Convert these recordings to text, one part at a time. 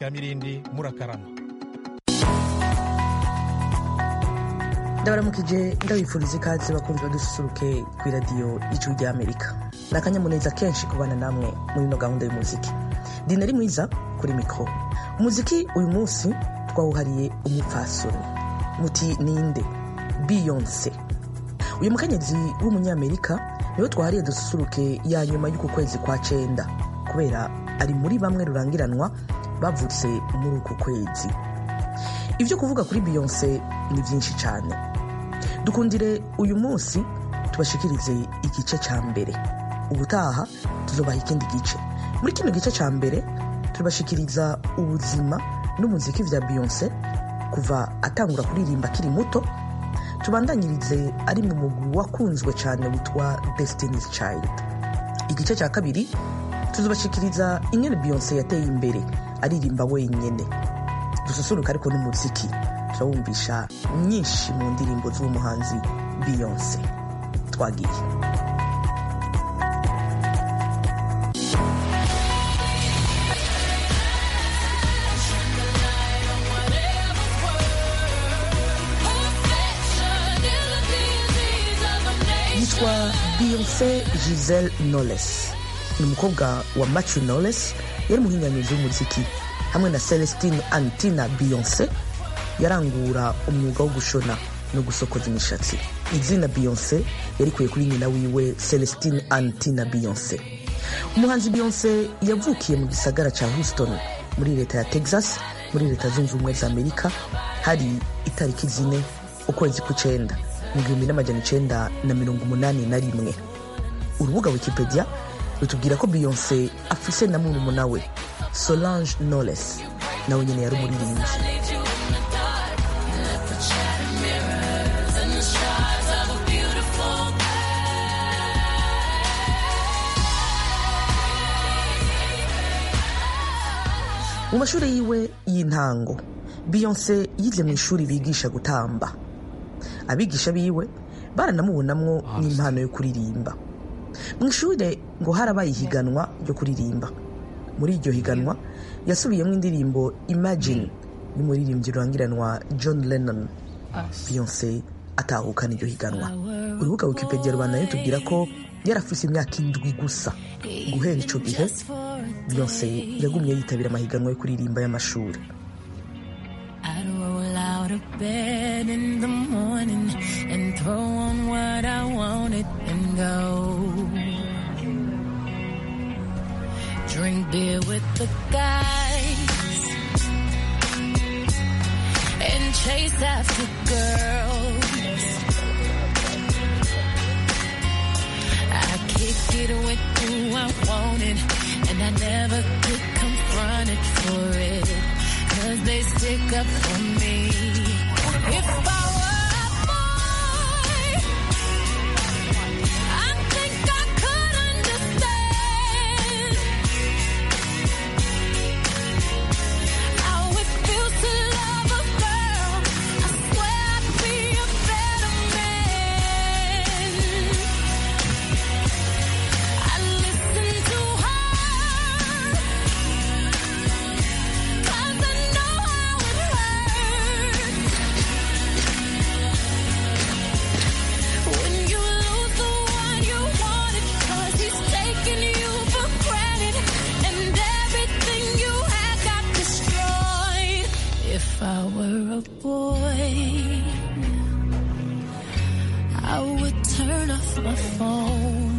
kamirindi murakarama ndabaramukije ndabifuriza ikaze bakunzi badususuruke ku iradiyo y'ijuru ry'amerika ni akanyamuneza kenshi kubana namwe muri ino gahunda y'umuziki dinari mwiza kuri mikoro umuziki uyu munsi twawuhariye umupfasoni muti ninde biyonse uyu mukenyezi w'umunyamerika niwe twahariye dususuruke ya nyuma y'uku kwezi kwa cenda kubera ari muri bamwe rurangiranwa bavutse muri uku kwezi ibyo kuvuga kuri biyonse ni byinshi cyane dukundire uyu munsi tubashikirize igice cya mbere ubutaha tuzobaha ikindi gice muri kino gice cya mbere turabashikiriza ubuzima n'umuziki vya biyonse kuva atangura kuririmba akiri muto tubandanyirize ari mu mugwi wakunzwe cyane witwa destiny's child igice cya kabiri tuzobashikiriza ingene biyonse yateye imbere aririmba wenyene dususuruka ariko n'umuziki turawumvisha nyinshi mu ndirimbo z'uwo muhanzi biyonse twagiye yitwa biyonse giselle knowles ni umukobwa wa matthew knowles yari umuhinyanyuzi w'umuziki hamwe na celestine antina biyonse yarangura umwuga wo gushona no gusokoza imishatsi izina biyonse yarikuye kuri nyina wiwe celestine antina biyonse umuhanzi biyonse yavukiye mu gisagara cya houston muri leta ya texas muri leta zunze ubumwe za amerika hari itariki zine ukwezi kw'icenda mu gihumbi n'amajana icenda na mirongo umunani na rimwe urubuga wikipedia rutubwira ko biyonse afise na murumuna we solange knowles nawe nyene yari umuririmbyi mu mashuri yiwe y'intango biyonse yize mu ishuri bigisha gutamba abigisha biwe baranamubonamwo n'impano yo kuririmba mu ishuri ngo harabaye ihiganwa ryo kuririmba muri iryo higanwa yasubiyemo indirimbo imagine y'umuririmbyi rurangiranwa john lennon beyonce atahukana iryo higanwa urubuga wikipedia rubandanye tubwira ko yarafise imyaka indwi gusa guhera ico gihe beyonce yagumye yitabira amahiganwa yo kuririmba y'amashuri bed in the morning and throw on what I wanted and go. Drink beer with the guys and chase after girls. I kick it with who I wanted and I never get confronted for it. Cause they stick up for me. If I were a boy, I think I could understand how it feels to love a girl. I swear I'd be a better man. I listen to her. Cause I know how it hurts when you lose the one you wanted. Cause he's taking you for granted and everything you had got destroyed. If I were a boy, I would turn off my phone.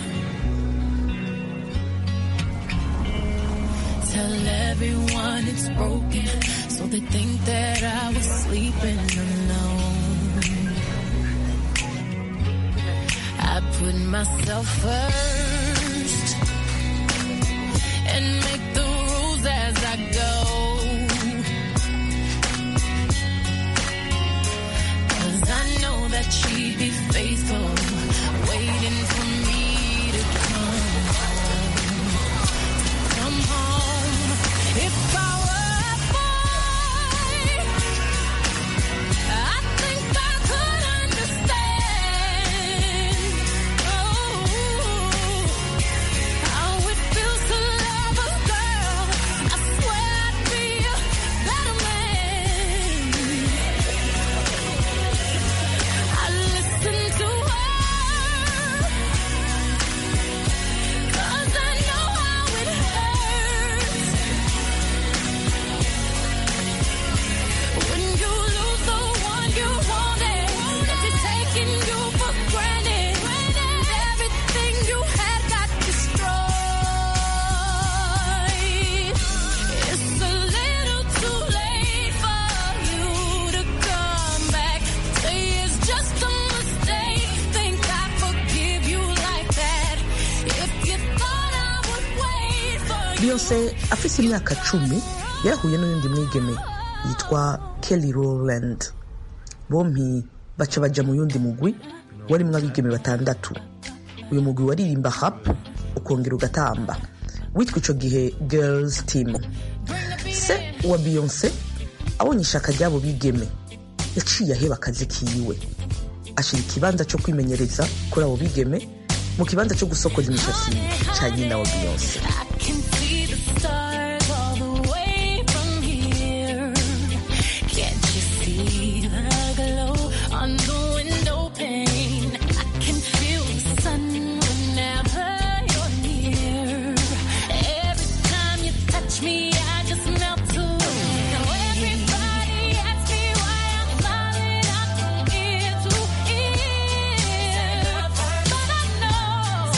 Tell everyone it's broken, so they think that I was sleeping alone. I put myself first and make the rules as I go. Cause I know that she'd be faithful, waiting for me to come home. Come home. If I were a boy, I think I could understand. Oh, how it feels to love a beyonce afise imyaka cumi yarahuye n'uyundi mwigeme yitwa kelly rowland bompi baca baja mu yundi mugwi warimwo abigeme batandatu uyu mugwi waririmba hap ukongera ugatamba witwa ico gihe girls team se wa beyonce abonye ishaka ry'abo bigeme yaciye aheba akazi kiwe ashira ikibanza cyo kwimenyereza kuri abo bigeme mu kibanza cyo gusokoza imishatsi ca nyina wa beyonce I can see the stars all the way from here. Can't you see the glow on the window pane? I can feel the sun whenever you're near. Every time you touch me, I just melt away. Now everybody asks me why I'm smiling up from ear to ear, but I know.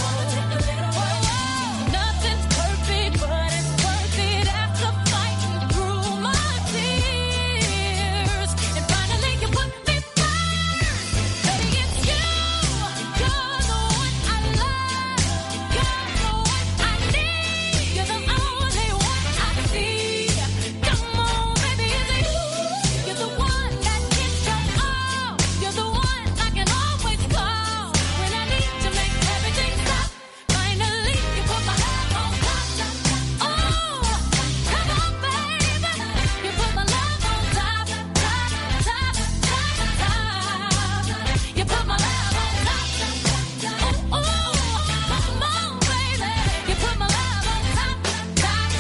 Nothing's perfect, but it's worth it after fighting through my tears. And finally, you put me first. Baby, it's you. You're the one I love. You're the one I need. You're the only one I see. Come on, baby, it's you. You're the one that gets your all. You're the one I can always call when I need to make everything stop. Finally, you put my love on top. Oh, come on, baby. You put my love on top, top, top, top, top. You put my love on top. Oh, oh, come on, baby. You put my love on top, top, top,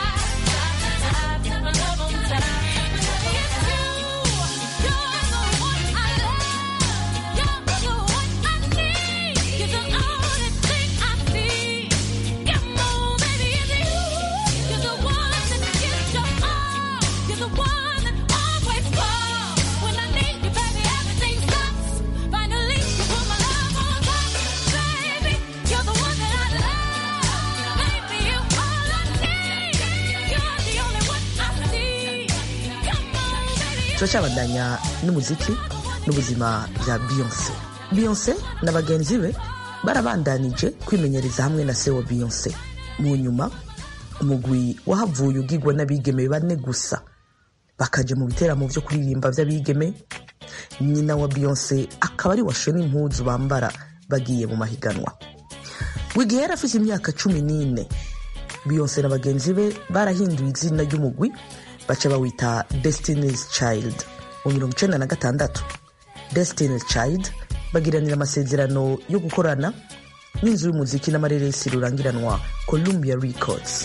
top, top. My love on top. It's you. You're the one I love. You're the one I need. You're the only thing I see. Come on, baby, it's you. You're the one that gives your all. You're the one that always calls when I need you, baby. Everything stops. Finally, you put my love on top, baby. You're the one that I love, baby. You're all I need. You're the only one I see. Come on, baby. turacyabandanya n'umuziki n'ubuzima bya beyonce beyonce na bagenzi be barabandanije kwimenyereza hamwe na se wa beyonce mu nyuma umugwi wahavuye ugigwa n'abigeme bane gusa bakaja mu biteramo vyo kuririmba vy'abigeme nyina wa beyonce akaba ari washona impuzu bambara bagiye mu mahiganwa wigihe yari afise imyaka cumi n'ine beyonce na bagenzi be barahinduye izina ry'umugwi baca bawita destiny's child mu mirongo icenda na gatandatu destiny's child bagiranira amasezerano yo gukorana n'inzu y'umuziki n'amareresi rurangiranwa columbia records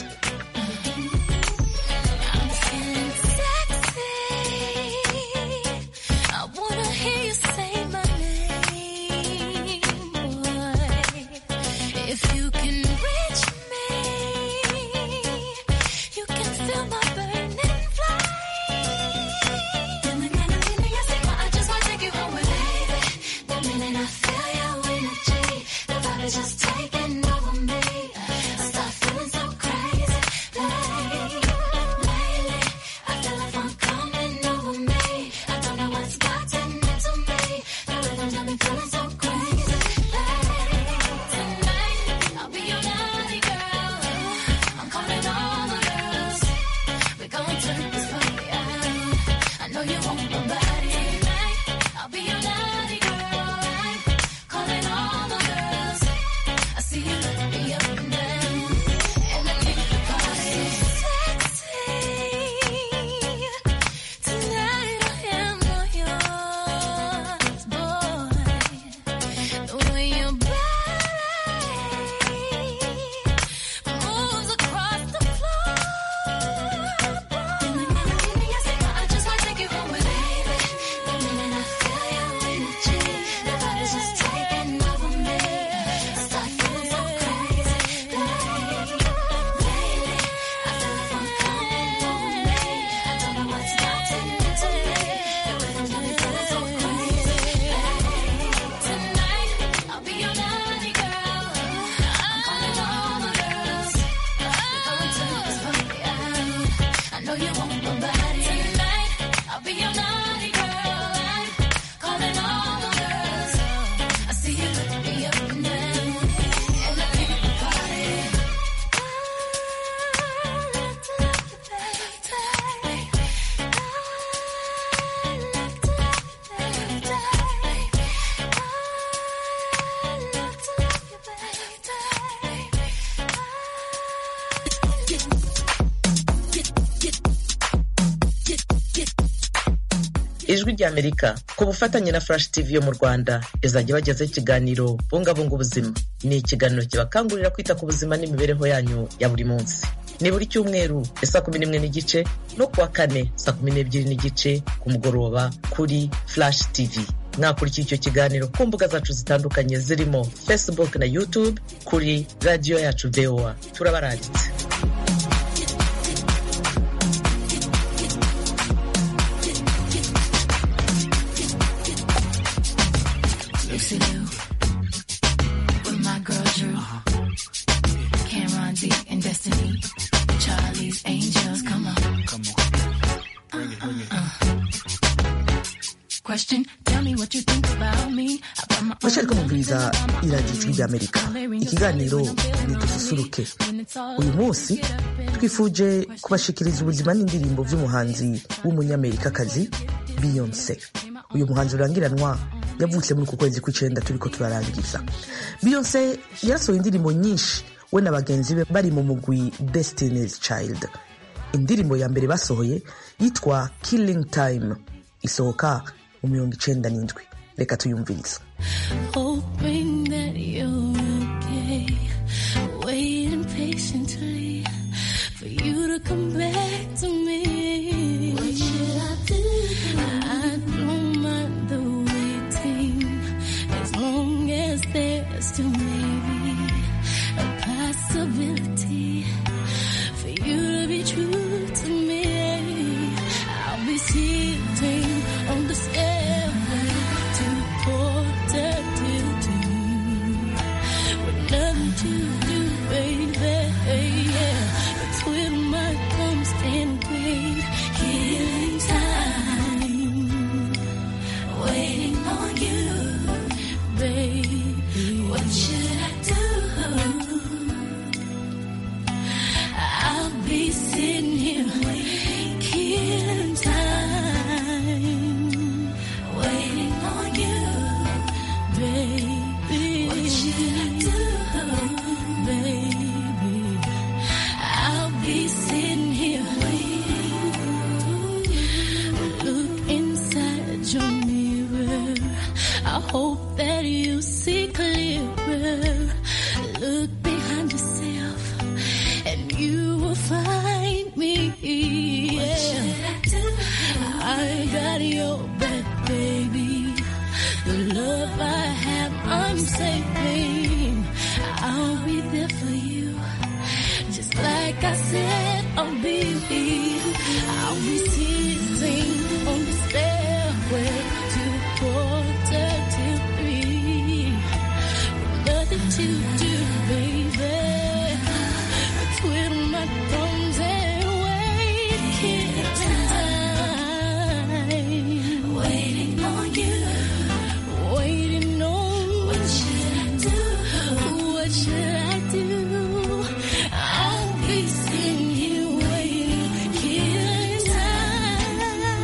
I'm feeling sexy. I wanna hear you say my name, boy. If you can reach me, you can feel my burning flame. And the kind of feeling I say, I just wanna take you home with baby. The minute I feel your energy, the vibe is just taking over me. I start feeling so crazy, lately. I feel like I'm coming over me. I don't know what's gotten into me. The rhythm got me feeling so crazy. Tonight, I'll be your naughty girl. I'm calling all the girls. We're gonna turn this party out. I know you want my body tonight. I'll be your naughty girl. I'm calling all the girls. I see you look me up and down, and I keep the party sexy. Tonight I am all yours, boy. The way your body moves across the floor. I just wanna take you home with baby. The minute I feel your energy, the body's just taking over me. I start feeling so crazy. Lately, I feel like I'm coming over me. I don't know what's gotten into me. The rhythm got me feeling so crazy. Tonight, I'll be your naughty girl. I'm calling all the girls. We're gonna turn this party out. I know you want my body tonight. I'll be your naughty girl. I'm calling all the girls. I see you look me up and down, and I keep the party. ijwi ry'amerika ku bufatanye na flash tv yo mu rwanda izajya bagezaho ikiganiro bungabunga ubuzima ni ikiganiro kibakangurira kwita ku buzima n'imibereho yanyu ya buri munsi ni buri cyumweru ya saa kumi n'imwe n'igice no kuwa kane saa kumi n'ebyiri n'igice ku mugoroba kuri flash tv mwakurikira icyo kiganiro ku mbuga zacu zitandukanye zirimo facebook na youtube kuri radiyo yacu voa turabaranditse Lucy Liu with my girl Drew, Cameron D and Destiny, Charlie's Angels. Come on. Uh, Question, tell me what you think about me. I put my Mashaka mubwiriza iradiyo ijwi ry'amerika ikiganiro ni dususuruke uyu munsi twifuje kubashikiriza ubuzima n'indirimbo by'umuhanzi w'umunyamerikakazi beyonce uyu muhanzi urangiranwa yavutse muri uku kwezi kw'icenda turiko turarangiza beyonce yarasohoye indirimbo nyinshi we na bagenzi be bari mu mugwi destiny's child indirimbo ya mbere basohoye yitwa killing time isohoka mu mirongo icenda n'indwi reka tuyumvirize hoping that you're okay. Waiting patiently for you to come back to me. What should I do? I don't mind the waiting as long as there's still maybe a possibility for you to be true to me. I'll be sitting on the stairway to quarter till two with nothing to do, baby. Yeah, but twiddle my thumbs and wait, killing time, waiting on you, baby. What should I do? I'll be sitting here waiting, killing time, waiting on you, baby. What should I do, baby? I'll be sitting here waiting. Look inside your mirror. I hope that you see clearer. Look behind yourself and you will find me. Yeah. I got your back, baby. The love I have, I'm saving. I'll be there for you. Just like I said, I'll be I'll be sitting on the stairway to quarter till three. With nothing to do, baby. Twiddle my thumbs and wait, killing time. Waiting on you. Waiting on what should I do? What should I do? I'll be sitting here waiting, killing time.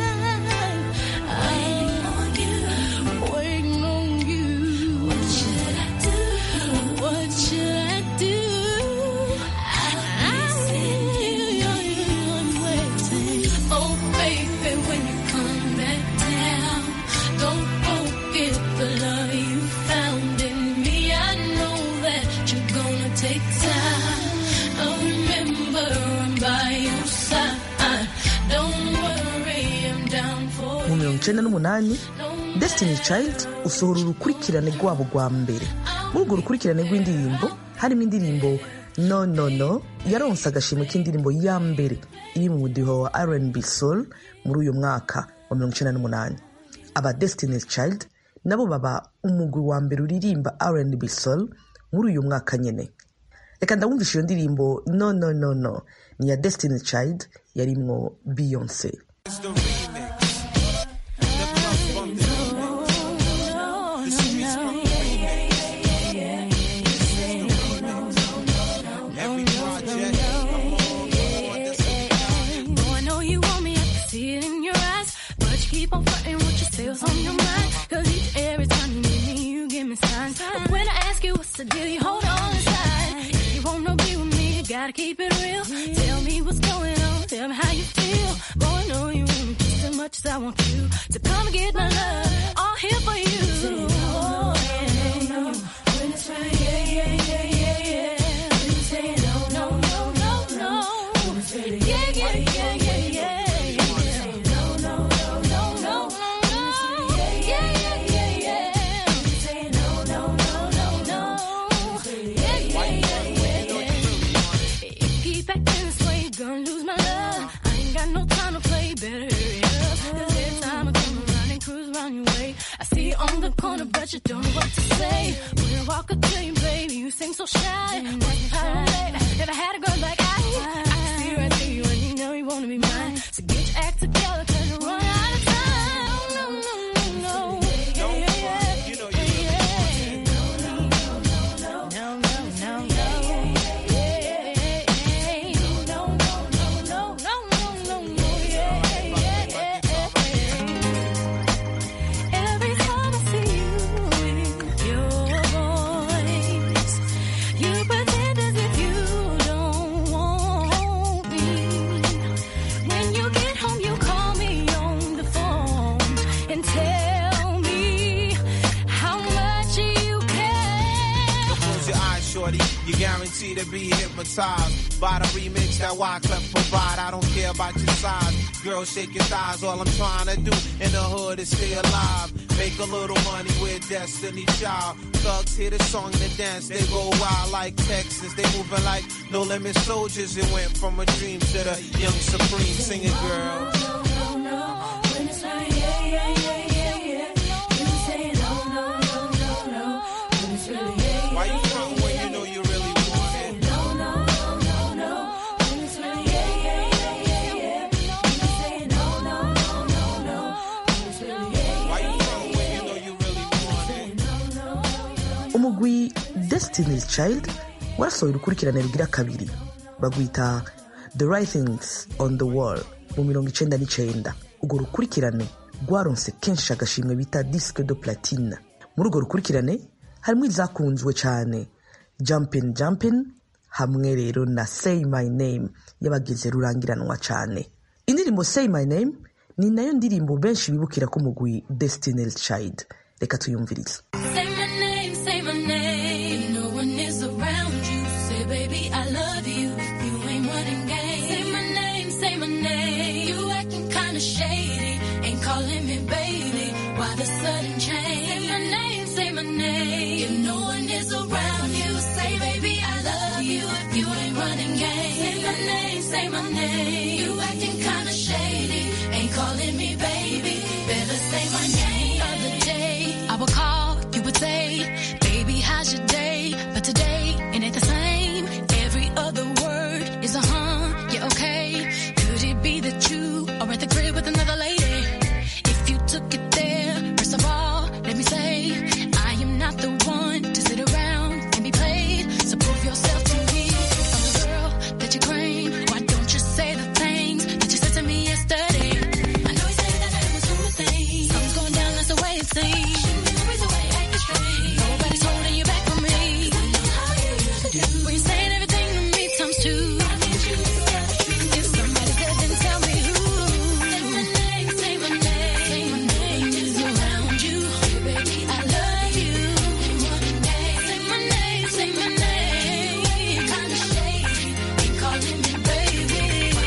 Waiting on you. Waiting on you. What should I do? What should I do? I'll be sitting here waiting. Oh, baby, when you come back down, don't forget the love you found in me. I know that you're gonna take time. Oh, remember, I'm by your side. Don't worry, I'm down for mu mirongo icenda n'umunani destiny child usohora urukurikirane rwabo rwa mbere muri urwo rukurikirane rw'indirimbo harimo indirimbo no no no yaronse agashimwe k'indirimbo ya mbere iri mu mudiho wa rnb soul muri uyu mwaka wa mirongo icenda n'umunani aba destiny child nabo baba umugwi wa mbere uririmba rnb soul muri uyu mwaka nyene reka ndawumvisha iyo ndirimbo no no no no ni ya destiny child yarimwo beyonce Boy, I know you want me, I can see it in your eyes. But you keep on fronting what you say was on your mind. Cause each every time you meet me, you give me signs. But when I ask you what's the deal, you hold on inside. If you wanna be with me, you gotta keep it real. Tell me what's going on, tell me how you feel. Boy, I know you want me just as much as I want you. So come get my love, all here for you. Oh, yeah. When it's right, yeah, yeah, yeah, yeah, yeah. When you say no, no, no, no, no. Yeah, yeah, yeah, yeah, yeah, yeah. No, no, no, no, no, no. Yeah, yeah, yeah, yeah, yeah. No, no, no, no, no. Yeah, yeah, yeah, yeah, yeah. If you keep acting this way, you're gonna lose my love. I ain't got no time to play, better hurry up. 'Cause every time I come around and cruise around your way, I see you on the corner, but you don't know what to say. When I walk up to you, baby, you seem so shy. That's fine. Never had a girl like I. I can see right through you, and you know you wanna be mine. So get your act together, 'cause you're running out of time. No, no, no, no. Yeah, yeah, yeah. You know you really No, no, no, no. No, no, no, no, no, no, no, yeah, yeah, yeah. Every time I see you with your voice, you pretend as if you don't want me. When you get home, you call me on the phone and tell me how much you care. Close your eyes, shorty. You guarantee to be hypnotized by the remix that Wyclef provide. I don't care about your size. Girl, shake your thighs. All I'm trying to do in the hood is stay alive. Make a little money with Destiny Child. Thugs hear the song and the dance. They go wild like Texas. They moving like no limit soldiers. It went from a dream to the young supreme. Sing it, girl. Why you front when you know you really want it? Why you front when you know you really want it? umugwi destiny's child warasohoye urukurikirane rugira kabiri bagwita the writings on the wall mu mirongo icenda n'icenda urwo rukurikirane rwaronse kenshi agashimwe bita disque de platine muri urwo rukurikirane harimo izakunzwe cyane jumpin jumpin hamwe rero na say my name y'abagize rurangiranwa cyane indirimbo say my name ni nayo ndirimbo benshi bibukira ko umugwi destiny's child reka tuyumvirize Say my name, say my name. No one is around you. Say, baby, I love you. You ain't running game. Say my name, say my name. You acting kinda shady. Ain't calling me baby. Why the sudden change? Say my name, say my name. If no one is around you, say, baby, I love you. You ain't running game. Say my name, say my name. You acting kinda shady. Ain't calling me baby. Better say my name. Other day, I would call, you would say, baby, how's your day? But today, ain't it the same? Every other word is a huh, yeah, okay. Could it be that you are at the crib with another lady? If you took it there, first of all, let me say, I am not the one to sit around and be played. So prove yourself to me. I'm the girl that you claim. Why don't you say the things that you said to me yesterday? I know you say that I was doing things. Something's going down, that's the way it seems. Nobody's holding you back from me. When you're saying everything to me times two. If somebody said, then tell me who. Say my name, say my name. Say my name is around you. Baby, I love you. Say my name, say my name. Kinda shady. Ain't calling me baby.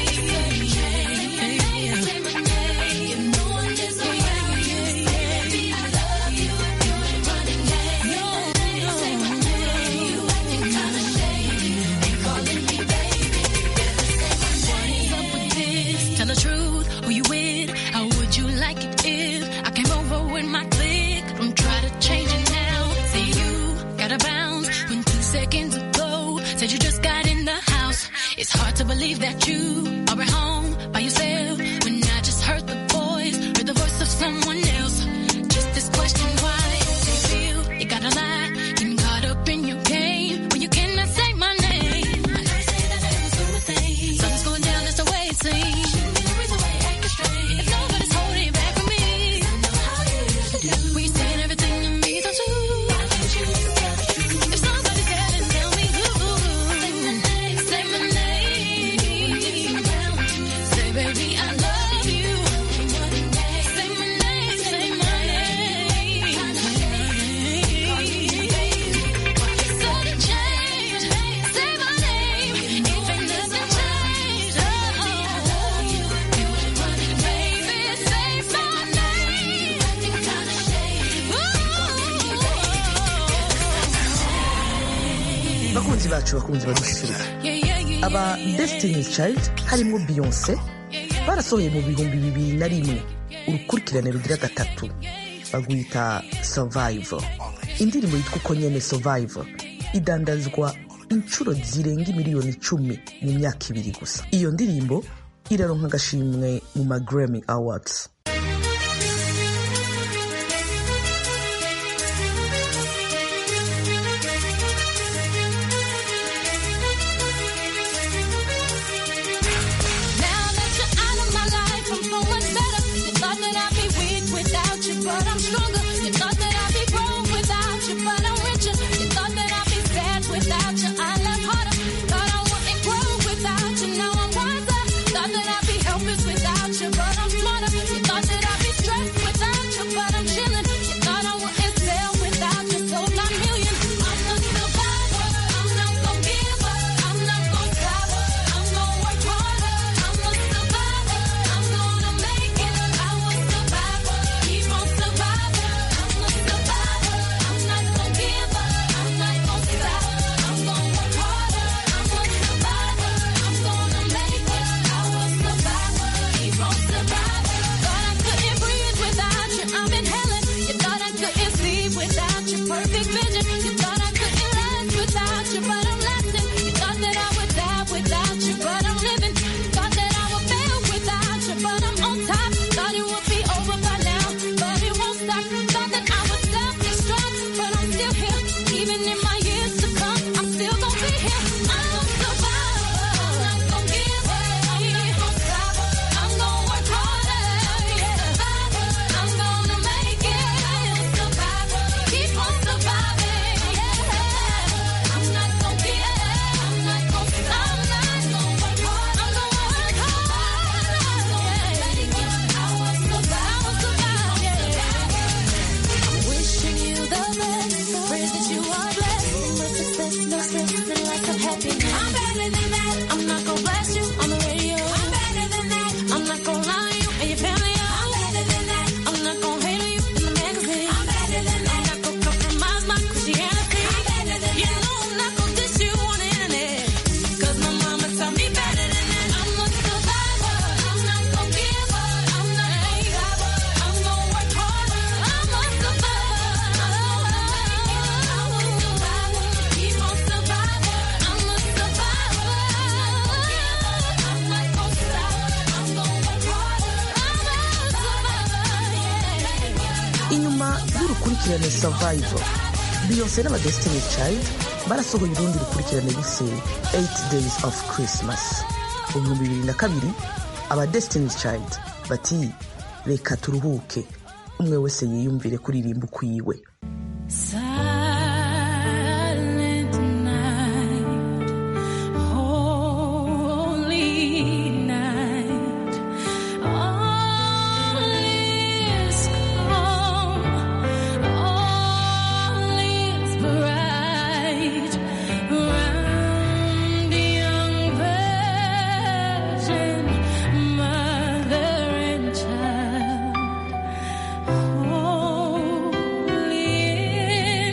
Say my name. If no one is around you, baby, I love you. You ain't running game. No, say my name. You acting kinda shady. Ain't calling me baby. Better say my name. What's up with this? Tell the truth. Who you with? How would you like it if I came over with my clique? Don't try to change it now. Say you gotta bounce when two seconds ago said you just got in the house. It's hard to believe that you are at home by yourself when I just heard the voice, heard the voice of someone else. Just this question, why do you feel you gotta lie? Getting caught up in your game when you cannot say my name. I know you say that I was doing things. Something's going down, that's the way it seems. If nobody's holding you back from me, we saying everything to me, don't you? If somebody's there, then tell me who. Say my name, say my name. bagenzi bacu bakunzi badususuruka Yeah, yeah, yeah, yeah. aba destiny child harimo beyonce barasohoye mu bihumbi bibiri na rimwe urukurikirane rugira gatatu bagwita survival indirimbo yitwa uko nyene survival idandazwa inshuro zirenga miliyoni icumi mu myaka ibiri gusa iyo ndirimbo iraronka agashimwe mu ma Grammy awards Now that you're out of my life, I'm so much better. You thought that I'd be weak without you, but I'm stronger. You thought that I'd be broke without you, but I'm richer. You thought that I'd be sad without you, I love harder. Thought I wouldn't grow without you, now I'm wiser. Thought that I'd be helpless without you, but I'm smarter. You thought that I'd be stressed without you, but I'm chilling. You thought I wouldn't sell without you, sold my million. I'm a survivor. I'm not gonna give up. I'm not gonna stop. I'm gonna work harder. I'm a survivor. I'm gonna make it. I will survive. Keep on surviving. I'm a survivor. I'm not gonna give up. I'm not gonna stop. I'm gonna work harder. I'm a survivor. I'm gonna make it. I will survive. Keep on surviving. Thought I couldn't breathe without you. I'm inhaling. You thought I couldn't sleep without your perfect vision. You thought I couldn't last without you, but I'm lasting. You thought that I would die without you, but I'm living. Thought that I would fail without you, but I'm on top. Thought it would be over by now, but it won't stop. Thought that I would self-destruct, but I'm still here. Even in my years to come, I'm still gonna be here. I'm a survivor. I'm not gonna give up. I'm not gonna stop. I'm gonna work harder. Yeah. I'm gonna make it. Survivor. Keep on surviving. Yeah. I'm not gonna give up. I'm not gonna stop. I'm not gonna work hard. I'm gonna work hard. Yeah. I will survive. I will survive. Yeah. I'm wishing you the best. Prayers that you are blessed. No success, no stress, and lots of happiness. I'm better than that. I'm not gonna blast you on the radio. I'm better than that. I'm not gonna lie to you and your family. I'm better than that. I'm not gonna hate on you in the magazine. I'm better than that. I'm not gonna compromise my Christianity. I'm better than you know I'm not gonna diss you on the internet. Cause my mama taught me better than that. I'm a survivor. I'm not gonna give up. I'm not gonna stop. I'm gonna work harder. I'm a survivor. I'm a survivor. Keep on surviving. I'm a survivor. I'm not gonna stop. I'm gonna work harder. I'm a survivor. inyuma y'urukurikirane survival beyonce n'aba destiny child barasohoye urundi rukurikirane bise 8 days of christmas mu bihumbi bibiri na kabiri aba destiny child bati reka turuhuke umwe wese yiyumvire kuririmba ukwiwe Silent night, holy night, all is calm, all is bright round the young virgin, mother and child. Holy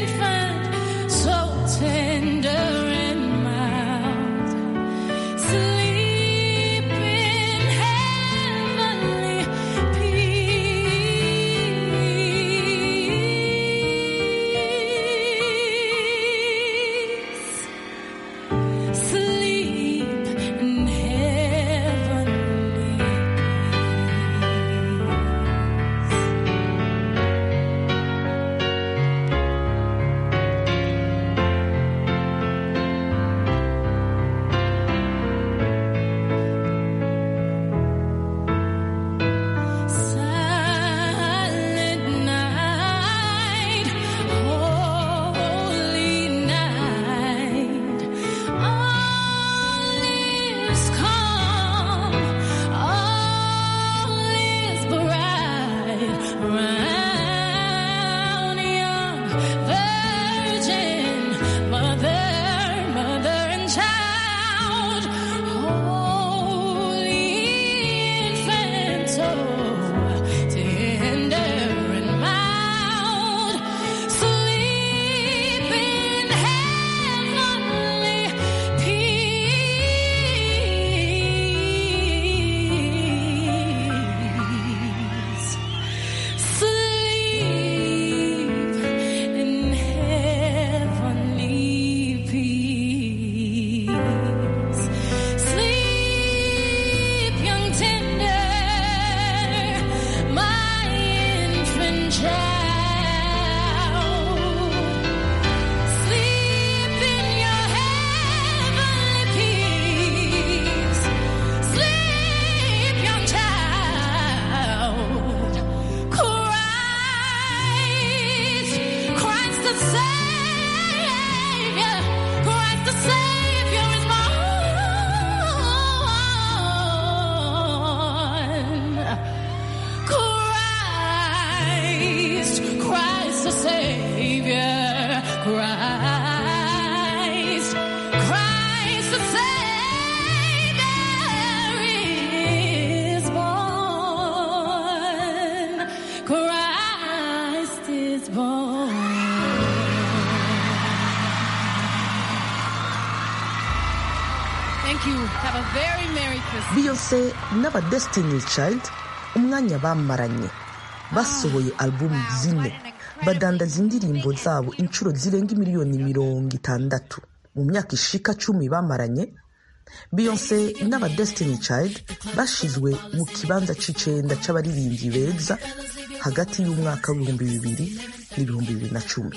a very Merry Christmas. beyonce n'aba destiny child umwanya bamaranye basohoye albumu zine badandaza indirimbo zabo inshuro zirenga miliyoni mirongo itandatu mu myaka ishika cumi bamaranye beyonce n'aba destiny child bashizwe mu kibanza c'icenda c'abaririmbyi beza hagati y'umwaka w'ibihumbi bibiri n'ibihumbi bibiri na cumi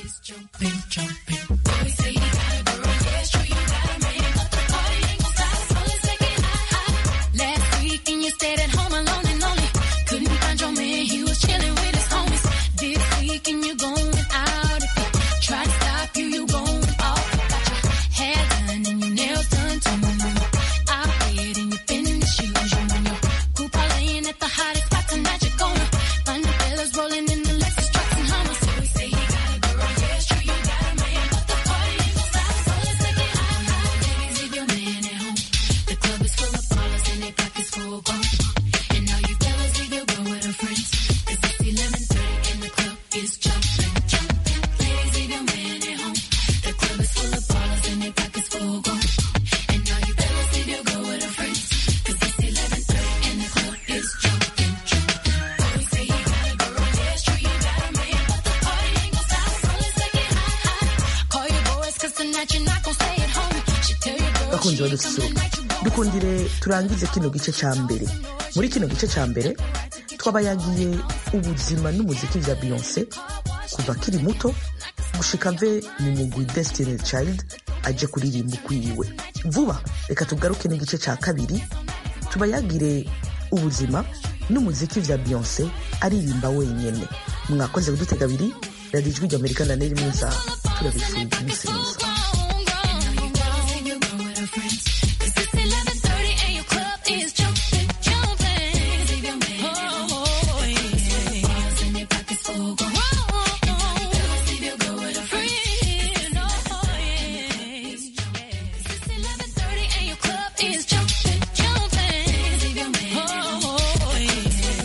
Last week and you stayed at home alone and lonely. Couldn't find your man, he was chilling with his homies. This week and you going out. If he try to stop you, you going off. Got your hair done and your nails done too. I bet and you finish shoes. You and your crew parlaying at the hottest spot tonight. You're gonna find the fellas rolling in the Lexus trucks and Hummers. So we say he got a girl, yeah, it's true, you got a man, but the party ain't gonna stop. So let's take it high, high. Ladies, leave your man at home. The club is full of ballers and they pockets full grown. And now you fellas leave your girl with her friends. Cause it's 11.30 and the club is jumping, jumping. Ladies, leave your man at home. The club is full of ballers and they pockets full grown. And now you fellas leave your girl with her friends. Cause it's 11.30 and the club is jumping, jumping. Always say you got a girl, yeah, it's true, you got a man. But the party ain't gon' stop, so let's take it high, high. Call your boys cause tonight you're not gon' stay at home. Should tell your girl bakunzi she ain't badususuruka coming tonight, you gon' dukundire turangize kino gice ca mbere muri kino gice ca mbere twabayagiye ubuzima n'umuziki vya beyonce kuva akiri muto gushika ave mu mugwi destiny child aje kuririmba ukwiwe vuba reka tugaruke n'igice ca kabiri tubayagire ubuzima n'umuziki vya beyonce aririmba wenyene mwakoze kudutega abiri radiyo ijwi ry'amerika na neri mwiza turabifurije umunsi mwiza